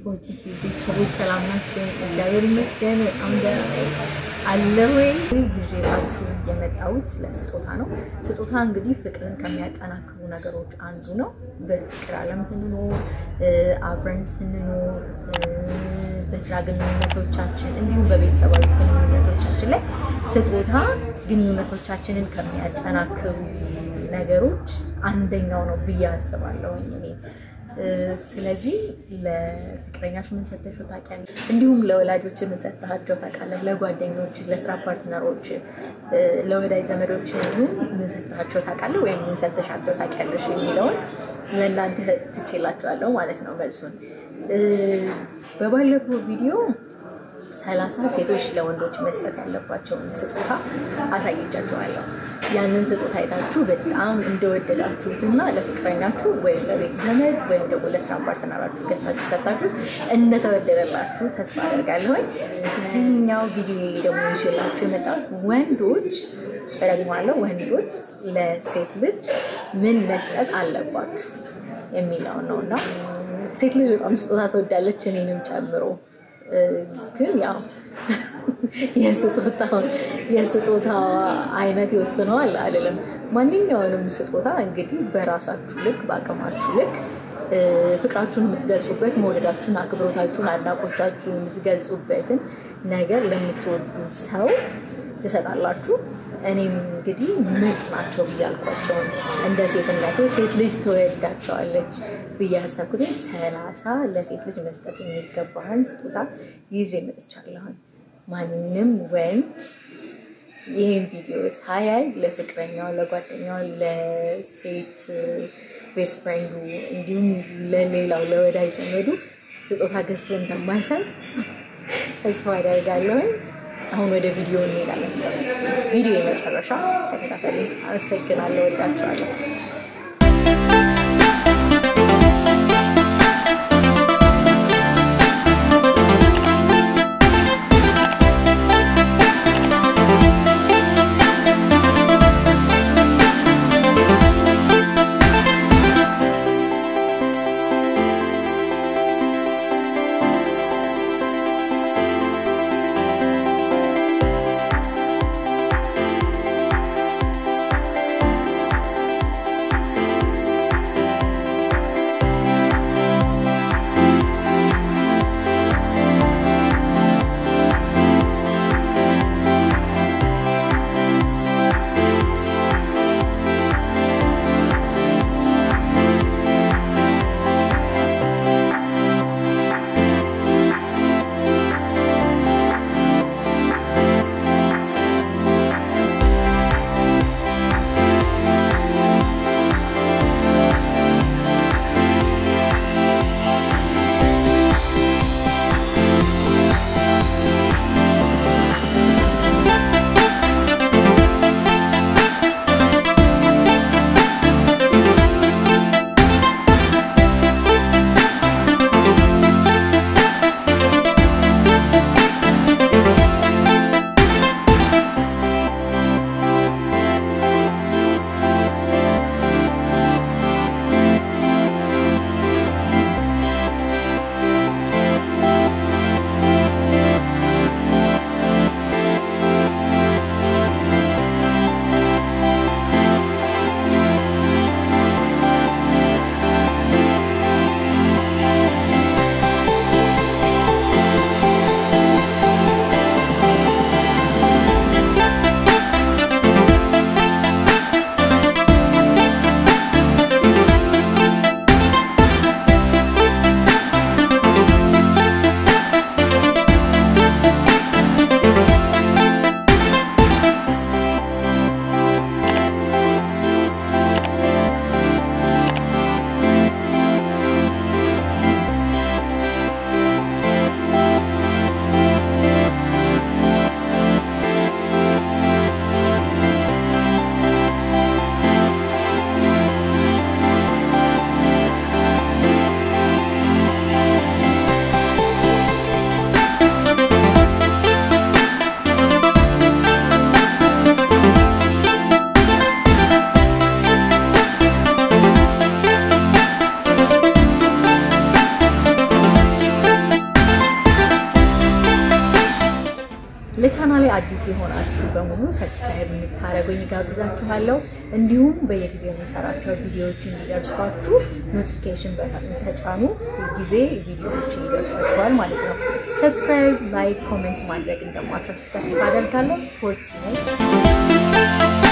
የፎርቲቲ ቤተሰቦች ሰላም ናቸው? እግዚአብሔር ይመስገን በጣም ደህና ነኝ አለሁኝ። ይዤላችሁ የመጣሁት ስለ ስጦታ ነው። ስጦታ እንግዲህ ፍቅርን ከሚያጠናክሩ ነገሮች አንዱ ነው። በፍቅር ዓለም ስንኖር፣ አብረን ስንኖር፣ በስራ ግንኙነቶቻችን እንዲሁም በቤተሰባዊ ግንኙነቶቻችን ላይ ስጦታ ግንኙነቶቻችንን ከሚያጠናክሩ ነገሮች አንደኛው ነው ብዬ አስባለሁኝ እኔ ስለዚህ ለፍቅረኛሽ ምን ሰጥተሽው ታውቂያለሽ? እንዲሁም ለወላጆች ምን ሰጥተሃቸው ታውቃለህ? ለጓደኞች፣ ለስራ ፓርትነሮች፣ ለወዳጅ ዘመዶች እንዲሁም ምን ሰጥተሃቸው ታውቃለህ? ወይም ምን ሰጥተሻቸው ታውቂያለሽ የሚለውን ለእናንተ ትቼላችኋለሁ ማለት ነው መልሱን። በባለፈው ቪዲዮ ሰላሳ ሴቶች ለወንዶች መስጠት ያለባቸውን ስጦታ አሳይቻችኋለሁ። ያንን ስጦታ አይታችሁ በጣም እንደወደዳችሁትና ለፍቅረኛችሁ ወይም ለቤት ዘመድ ወይም ደግሞ ለስራ ፓርትነራችሁ ገዝታችሁ ሰጣችሁ እንደተወደደላችሁ ተስፋ አደርጋለሁኝ። እዚህኛው ቪዲዮ ደግሞ ይዤላችሁ የመጣሁት ወንዶች እደግማለሁ፣ ወንዶች ለሴት ልጅ ምን መስጠት አለባችሁ የሚለውን ነው እና ሴት ልጅ በጣም ስጦታ ትወዳለች እኔንም ጨምሮ ግን ያው የስጦታ አይነት ይወስነዋል አይደለም። ማንኛውንም ስጦታ እንግዲህ በራሳችሁ ልክ በአቅማችሁ ልክ ፍቅራችሁን የምትገልጹበት መውደዳችሁን፣ አክብሮታችሁን፣ አድናቆታችሁን የምትገልጹበትን ነገር ለምትወዱት ሰው ትሰጣላችሁ። እኔም እንግዲህ ምርጥ ናቸው ብዬ አልኳቸውን እንደ ሴትነቴ ሴት ልጅ ትወዳቸዋለች ብዬ ያሰብኩትን ሰላሳ ለሴት ልጅ መስጠት የሚገባህን ስጦታ ይዤ መጥቻለሁኝ። ማንም ወንድ ይህን ቪዲዮ ሳያይ ለፍቅረኛው፣ ለጓደኛው፣ ለሴት ቤስት ፍሬንዱ እንዲሁም ለሌላው ለወዳጅ ዘመዱ ስጦታ ገዝቶ እንደማይሰጥ ተስፋ አደርጋለሁኝ። አሁን ወደ ቪዲዮ እንሄዳለን። ቪዲዮ የመጨረሻ ተከታተሉ። አመሰግናለሁ። ወዳችኋለሁ። ለቻናሌ አዲስ የሆናችሁ በሙሉ ሰብስክራይብ እንድታደርጉኝ ጋብዛችኋለሁ። እንዲሁም በየጊዜው የሚሰራቸው ቪዲዮዎች እንዲደርሷችሁ ኖቲፊኬሽን በተን ተጫኑ። ጊዜ ቪዲዮዎች ይደርሷችኋል ማለት ነው። ሰብስክራይብ፣ ላይክ፣ ኮሜንት ማድረግ እንደማትረሱ ተስፋ አደርጋለሁ። ፎርቲ